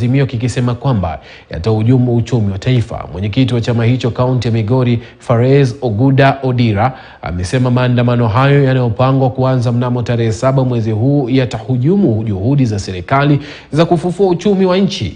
Azimio kikisema kwamba yatahujumu uchumi wa taifa. Mwenyekiti wa chama hicho kaunti ya Migori, Farez Oguda Odira, amesema maandamano hayo yanayopangwa kuanza mnamo tarehe saba mwezi huu yatahujumu juhudi za serikali za kufufua uchumi wa nchi.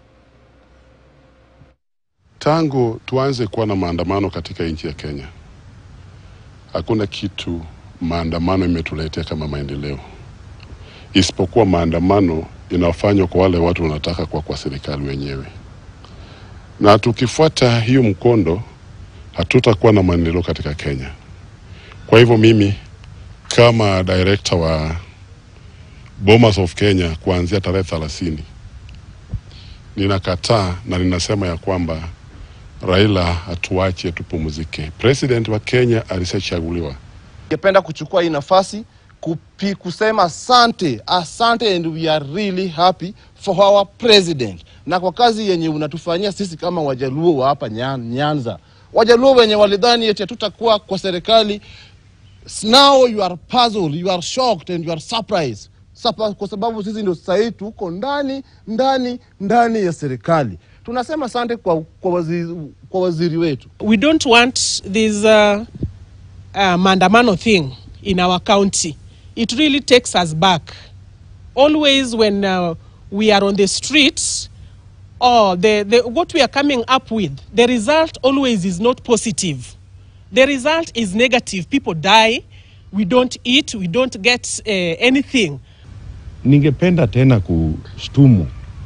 Tangu tuanze kuwa na maandamano katika nchi ya Kenya, hakuna kitu maandamano imetuletea kama maendeleo, isipokuwa maandamano inafanywa kwa wale watu wanataka kwa kwa serikali wenyewe, na tukifuata hiyo mkondo hatutakuwa na maendeleo katika Kenya. Kwa hivyo mimi kama director wa Bomas of Kenya kuanzia tarehe thelathini ninakataa na ninasema ya kwamba Raila hatuache tupumzike. President wa Kenya alishachaguliwa. Ningependa kuchukua hii nafasi kupi, kusema asante, asante and we are really happy for our president, na kwa kazi yenye unatufanyia sisi kama Wajaluo wa hapa Nyan- Nyanza. Wajaluo wenye walidhani eti hatutakuwa kwa serikali, now you are puzzled, you are shocked and you are surprised Sapa, kwa sababu sisi ndio sasa hivi tuko ndani ndani ndani ya serikali. Tunasema asante kwa, kwa, waziri, kwa waziri wetu. we don't want this uh, uh, mandamano thing in our county. It really takes us back. Always when uh, we are on the streets, or the, the, what we are coming up with, the result always is not positive. The result is negative. People die, we don't eat, we don't get uh, anything. Ningependa tena kushtumu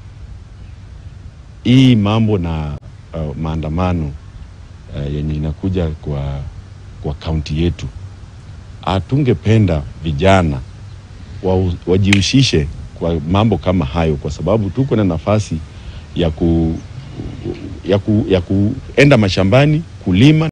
hii mambo na uh, maandamano uh, yenye inakuja kwa kwa kaunti yetu. Hatungependa vijana wa, wajihusishe kwa mambo kama hayo, kwa sababu tuko na nafasi ya ku, ya, ku, ya kuenda mashambani kulima